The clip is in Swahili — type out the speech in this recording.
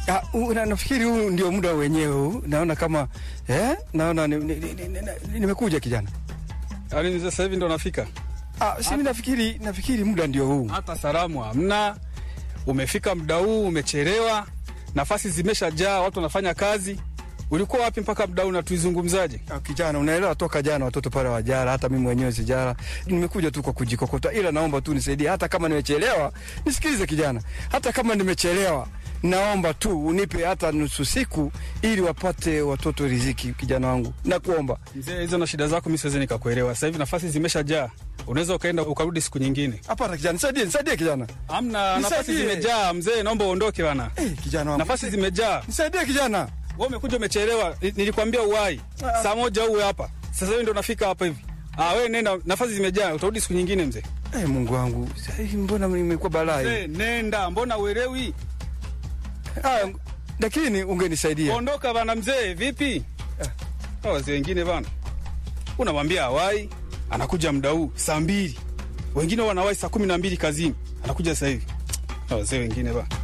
Ah, u- na- nafikiri huu ndio muda wenyewe huu. Naona kama eh, naona nimekuja ni, ni, ni, ni, nimekuja kijana. Yaani mzee sasa hivi ndo nafika. Ah, si mimi nafikiri nafikiri muda ndio huu. Hata salamu hamna. Umefika muda huu, umechelewa. Nafasi zimeshajaa, watu wanafanya kazi. Ulikuwa wapi mpaka muda huu na tuizungumzaje? Ah, kijana, unaelewa toka jana watoto pale wajara, hata mimi mwenyewe sijara. Nimekuja tu kwa kujikokota, ila naomba tu nisaidie, hata kama nimechelewa. Nisikilize kijana, hata kama nimechelewa, naomba tu unipe hata nusu siku, ili wapate watoto riziki. Kijana wangu, nakuomba. Mzee, hizo na shida zako mimi siwezi nikakuelewa. Sasa hivi nafasi zimeshajaa. Unaweza ukaenda ukarudi siku nyingine. Hapana kijana, nisaidie, nisaidie kijana. Hamna, nafasi Nisaidie. zimejaa mzee, naomba uondoke bana. Eh, kijana wangu, Nafasi zimejaa. nisaidie kijana. Wewe umekuja umechelewa. Ni- Nilikwambia uwai. Ah. Saa moja uwe hapa. Sasa hivi ndo nafika hapa hivi. Ah, wewe nenda, nafasi zimejaa, utarudi siku nyingine mzee. Eh, Mungu wangu, sasa hivi mbona nimekuwa balaa hii? Mzee, nenda, mbona uelewi? Ah, lakini ungenisaidia. Ondoka bana mzee, vipi? Ah, wazee wengine bana. Unamwambia hawai, anakuja muda huu saa mbili. Wengine wanawai saa kumi na mbili kazini. Anakuja sasa hivi. Ah, wazee wengine bana.